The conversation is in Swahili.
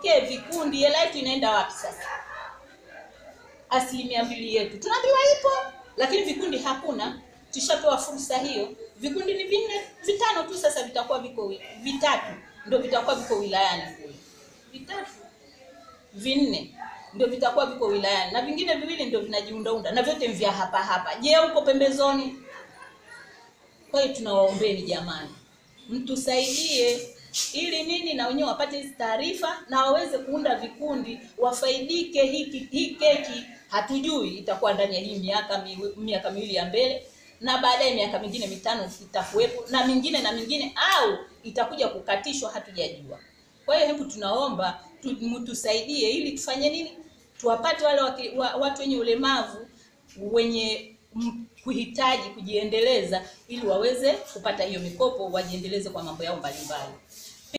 tupokee vikundi. Hela yetu inaenda wapi sasa? Asilimia mbili yetu tunaambiwa ipo, lakini vikundi hakuna. Tushapewa fursa hiyo, vikundi ni vinne vitano tu, sasa vitakuwa viko wi- vitatu, ndio vitakuwa viko wilayani kule, vitatu vinne ndio vitakuwa viko wilayani na vingine viwili ndio vinajiundaunda na vyote ni vya hapa hapa. Je, huko pembezoni? Kwa hiyo tunawaombeni jamani, mtusaidie ili nini na wenyewe wapate hizi taarifa na waweze kuunda vikundi wafaidike. Hiki hii keki hatujui itakuwa ndani ya hii miaka miwi- miaka miwili ya mbele, na baadaye miaka mingine mitano itakuwepo na mingine na mingine, au itakuja kukatishwa, hatujajua. Kwa hiyo hebu tunaomba tu, mtusaidie ili tufanye nini, tuwapate wale waki, wa, watu wenye ulemavu wenye m- kuhitaji kujiendeleza ili waweze kupata hiyo mikopo wajiendeleze kwa mambo yao mbalimbali.